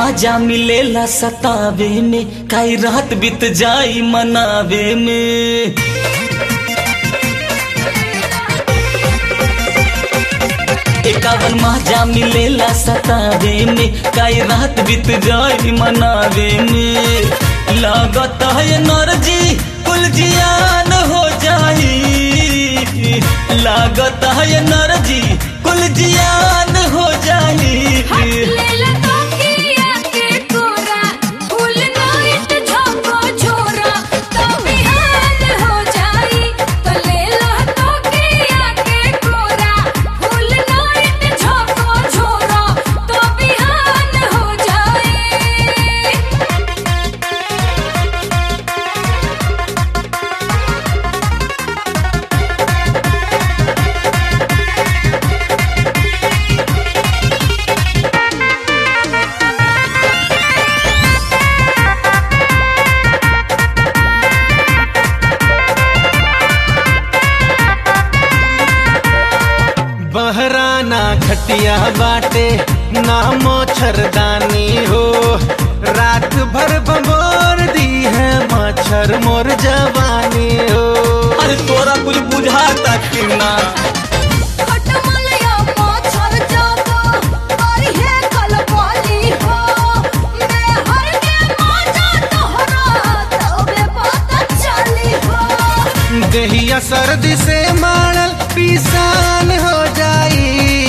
माजा मिलेला सतावे में काई रात बीत जाई मनावे में एकावन माजा मिलेला सतावे में काई रात बीत जाई मनावे में लागत है नरजी कुल जियान हो जाई लागत है नरजी कुल जियान हो जाई लेला तोकिया के कोरा फूल नाइट झोंको छोरा तो बिहान हो जाई तो लेला तोकिया के कोरा फूल नाइट झोंको छोरा तो बिहान हो जाई बहराना खटिया बाटे ना मच्छरदानी हो रात भर बमोर दी है मच्छर मोर जवानी हो अरे तोरा कुछ बुझाता कि ना खटमलया पाछर जातो और है कलबाली हो मैं हर के माजा तोहरा तबे पता चली हो दहिया सर्दी से मारल पिसान हो जाई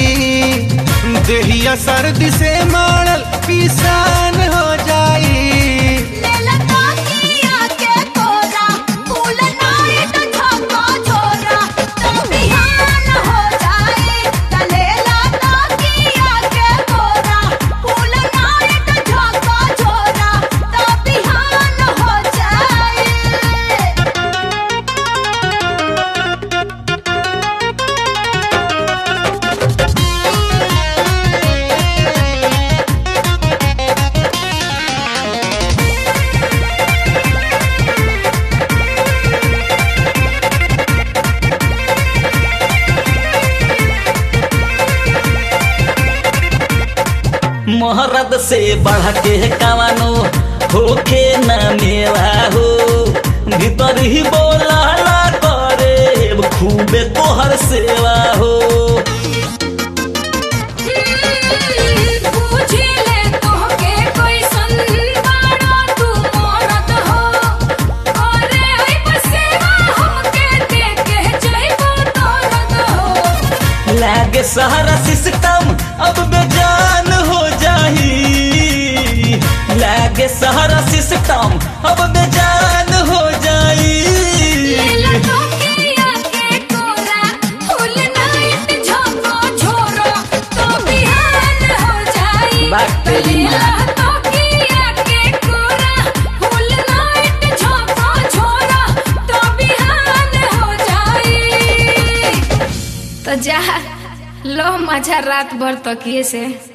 दहिया सर्दी से मारल पिसान हो जाई लेला तोकिया के कोरा फूल नाइट झोंको छोरा तो बिहान हो जाए त लेला तोकिया के कोरा फूल नाइट झोंको छोरा तो बिहान हो जाए मोहरद से बढ़ के कवानो होखे न मेवा हो भीतर ही बोला करे खूबे तोहर सेवा हो पूछी ले तोहके कोई संबाड़ा तू मरद हो अरे हई बसेवा हमके देके जइबो तोरद हो लागे सारा सिस्टम अब बेजान हो जाई लागे सारा सिस्टम अब बेजान हो जाई लेला तोकिया के कोरा फूल नाइट झोंको छोरो तो बिहान हो जाई बात तेरी माँ। लेला तोकिया के कोरा फूल नाइट झोंको छोरो तो बिहान हो जाई तो जा लो मजा रात भर तकिए से